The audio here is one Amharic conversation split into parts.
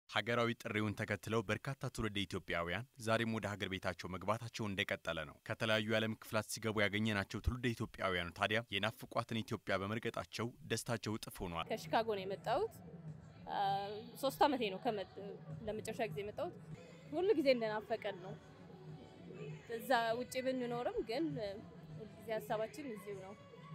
ሀገራዊ ጥሪውን ተከትለው በርካታ ትውልደ ኢትዮጵያውያን ዛሬም ወደ ሀገር ቤታቸው መግባታቸው እንደቀጠለ ነው። ከተለያዩ የዓለም ክፍላት ሲገቡ ያገኘናቸው ትውልደ ኢትዮጵያውያኑ ታዲያ የናፍቋትን ኢትዮጵያ በመርገጣቸው ደስታቸው እጥፍ ሆኗል። ከሺካጎ ነው የመጣሁት። ሶስት ዓመቴ ነው ለመጨረሻ ጊዜ የመጣሁት። ሁሉ ጊዜ እንደናፈቀን ነው። እዛ ውጭ ብንኖርም ግን ሁልጊዜ ሀሳባችን እዚሁ ነው።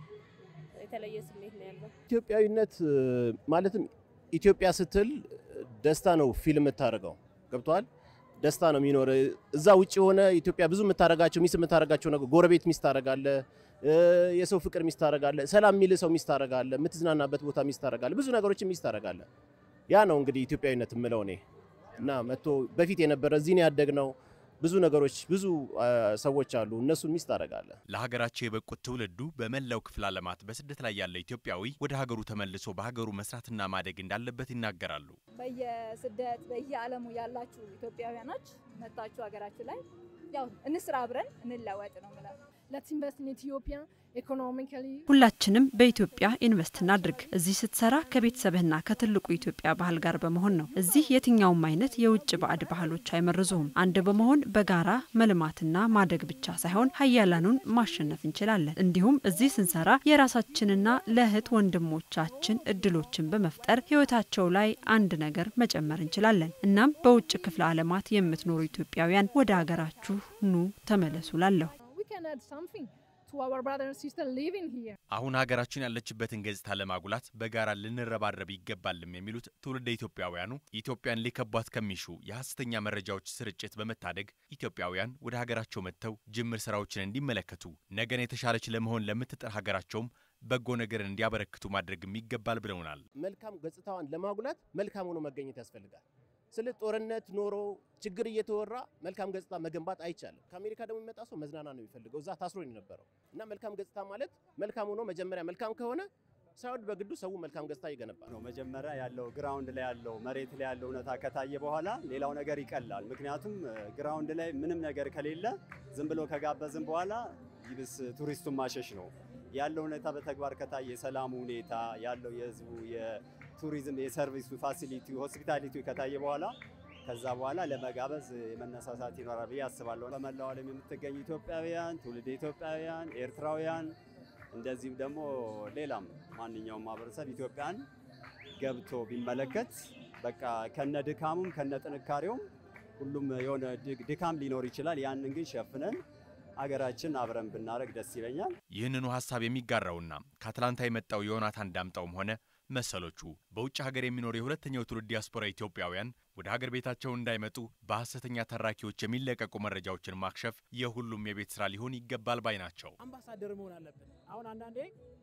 የተለየ ስሜት ነው ያለው። ኢትዮጵያዊነት ማለትም ኢትዮጵያ ስትል ደስታ ነው ፊልም የምታደርገው ገብቷል። ደስታ ነው የሚኖር እዛ ውጭ የሆነ ኢትዮጵያ ብዙ የምታደርጋቸው ሚስ የምታደርጋቸው ነገር ጎረቤት ሚስ ታደርጋለ፣ የሰው ፍቅር ሚስ ታደርጋለ፣ ሰላም የሚል ሰው ሚስ ታደርጋለ፣ የምትዝናናበት ቦታ ሚስ ታደርጋለ፣ ብዙ ነገሮችን ሚስ ታደርጋለ። ያ ነው እንግዲህ ኢትዮጵያዊነት የምለው እኔ እና መጥቶ በፊት የነበረ እዚህ ነው ያደግነው ብዙ ነገሮች ብዙ ሰዎች አሉ። እነሱን ሚስ ታደርጋለህ። ለሀገራቸው የበቁት ትውልዱ በመላው ክፍለ ዓለማት በስደት ላይ ያለ ኢትዮጵያዊ ወደ ሀገሩ ተመልሶ በሀገሩ መስራትና ማደግ እንዳለበት ይናገራሉ። በየስደት በየዓለሙ ያላችሁ ኢትዮጵያውያኖች መጣችሁ ሀገራችሁ ላይ ያው እንስራ፣ አብረን እንለወጥ ነው የምለው። Let's invest in Ethiopia economically. ሁላችንም በኢትዮጵያ ኢንቨስት እናድርግ። እዚህ ስትሰራ ከቤተሰብህና ከትልቁ ኢትዮጵያ ባህል ጋር በመሆን ነው። እዚህ የትኛውም አይነት የውጭ ባዕድ ባህሎች አይመርዙህም። አንድ በመሆን በጋራ መልማትና ማደግ ብቻ ሳይሆን ሀያላኑን ማሸነፍ እንችላለን። እንዲሁም እዚህ ስንሰራ የራሳችንና ለእህት ወንድሞቻችን እድሎችን በመፍጠር ህይወታቸው ላይ አንድ ነገር መጨመር እንችላለን። እናም በውጭ ክፍለ ዓለማት የምትኖሩ ኢትዮጵያውያን ወደ ሀገራችሁ ኑ ተመለሱ ላለሁ We can add something to our brother and sister living here. አሁን ሀገራችን ያለችበትን ገጽታ ለማጉላት በጋራ ልንረባረብ ይገባልም የሚሉት ትውልደ ኢትዮጵያውያኑ ኢትዮጵያን ሊከቧት ከሚሹ የሐሰተኛ መረጃዎች ስርጭት በመታደግ ኢትዮጵያውያን ወደ ሀገራቸው መጥተው ጅምር ስራዎችን እንዲመለከቱ ነገን የተሻለች ለመሆን ለምትጥር ሀገራቸውም በጎ ነገር እንዲያበረክቱ ማድረግም ይገባል ብለውናል። መልካም ገጽታዋን ለማጉላት መልካም ሆኖ መገኘት ያስፈልጋል። ስለ ጦርነት ኖሮ ችግር እየተወራ መልካም ገጽታ መገንባት አይቻልም። ከአሜሪካ ደግሞ የሚመጣ ሰው መዝናና ነው የሚፈልገው። እዛ ታስሮ ነው የነበረው እና መልካም ገጽታ ማለት መልካም ሆኖ መጀመሪያ መልካም ከሆነ ሳይወድ በግዱ ሰው መልካም ገጽታ ይገነባል ነው። መጀመሪያ ያለው ግራውንድ ላይ ያለው መሬት ላይ ያለው እውነታ ከታየ በኋላ ሌላው ነገር ይቀላል። ምክንያቱም ግራውንድ ላይ ምንም ነገር ከሌለ ዝም ብሎ ከጋበዝን በኋላ ይብስ ቱሪስቱን ማሸሽ ነው። ያለው ሁኔታ በተግባር ከታየ የሰላሙ ሁኔታ ያለው የህዝቡ የቱሪዝም የሰርቪሱ ፋሲሊቲ ሆስፒታሊቲ ከታየ በኋላ ከዛ በኋላ ለመጋበዝ የመነሳሳት ይኖራል ብዬ አስባለሁ። በመላው ዓለም የምትገኙ ኢትዮጵያውያን፣ ትውልደ ኢትዮጵያውያን፣ ኤርትራውያን እንደዚህም ደግሞ ሌላም ማንኛውም ማህበረሰብ ኢትዮጵያን ገብቶ ቢመለከት በቃ ከነ ድካሙም ከነ ጥንካሬውም ሁሉም የሆነ ድካም ሊኖር ይችላል። ያንን ግን ሸፍነን አገራችን አብረን ብናደረግ ደስ ይለኛል። ይህንኑ ሀሳብ የሚጋራውና ከአትላንታ የመጣው ዮናታን ዳምጠውም ሆነ መሰሎቹ በውጭ ሀገር የሚኖሩ የሁለተኛው ትውልድ ዲያስፖራ ኢትዮጵያውያን ወደ ሀገር ቤታቸው እንዳይመጡ በሐሰተኛ ተራኪዎች የሚለቀቁ መረጃዎችን ማክሸፍ የሁሉም የቤት ስራ ሊሆን ይገባል ባይ ናቸው። አምባሳደር መሆን አለብን። አሁን አንዳንዴ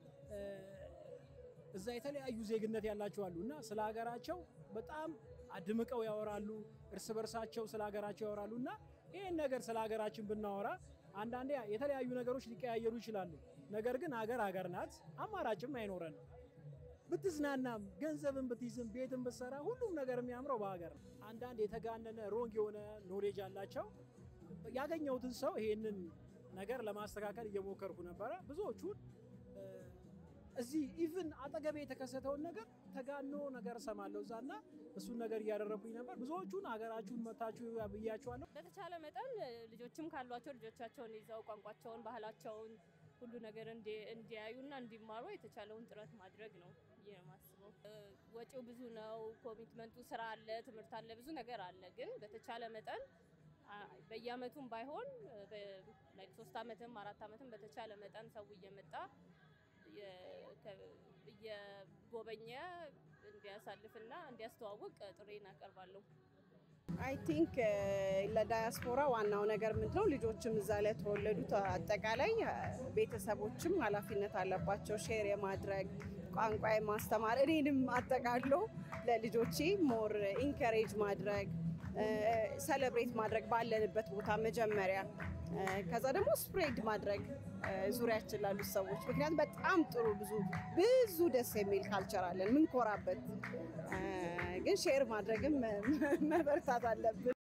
እዛ የተለያዩ ዜግነት ያላቸው አሉ እና ስለ ሀገራቸው በጣም አድምቀው ያወራሉ፣ እርስ በርሳቸው ስለ ሀገራቸው ያወራሉ እና ይህን ነገር ስለ ሀገራችን ብናወራ አንዳንዴ የተለያዩ ነገሮች ሊቀያየሩ ይችላሉ። ነገር ግን ሀገር ሀገር ናት፣ አማራጭም አይኖረንም። ብትዝናናም ገንዘብን ብትይዝም ቤትን ብትሰራ ሁሉም ነገር የሚያምረው በሀገር ነው። አንዳንድ የተጋነነ ሮንግ የሆነ ኖሌጅ አላቸው። ያገኘሁትን ሰው ይሄንን ነገር ለማስተካከል እየሞከርኩ ነበረ። ብዙዎቹን እዚህ ኢቭን አጠገቤ የተከሰተውን ነገር ተጋኖ ነገር እሰማለሁ እዛና እሱን ነገር እያደረጉኝ ነበር። ብዙዎቹን ሀገራችሁን መታችሁ ብያችኋለሁ። በተቻለ መጠን ልጆችም ካሏቸው ልጆቻቸውን ይዘው ቋንቋቸውን፣ ባህላቸውን ሁሉ ነገር እንዲያዩና እንዲማሩ የተቻለውን ጥረት ማድረግ ነው ብዬ ነው የማስበው። ወጪው ብዙ ነው፣ ኮሚትመንቱ ስራ አለ፣ ትምህርት አለ፣ ብዙ ነገር አለ። ግን በተቻለ መጠን በየአመቱም ባይሆን ሶስት አመትም አራት አመትም በተቻለ መጠን ሰው እየመጣ እየጎበኘ እንዲያሳልፍና እንዲያስተዋውቅ ጥሬን አቀርባለሁ። አይ ቲንክ ለዳያስፖራ ዋናው ነገር ምንድነው ልጆችም እዛ ላይ የተወለዱት አጠቃላይ ቤተሰቦችም ኃላፊነት አለባቸው ሼር የማድረግ ቋንቋ የማስተማር እኔንም አጠቃሎ ለልጆቼ ሞር ኢንከሬጅ ማድረግ ሰለብሬት ማድረግ ባለንበት ቦታ መጀመሪያ ከዛ ደግሞ ስፕሬድ ማድረግ ዙሪያችን ላሉት ሰዎች ምክንያቱም በጣም ጥሩ ብዙ ብዙ ደስ የሚል ካልቸር አለን ምንኮራበት፣ ግን ሼር ማድረግም መበርታት አለብን።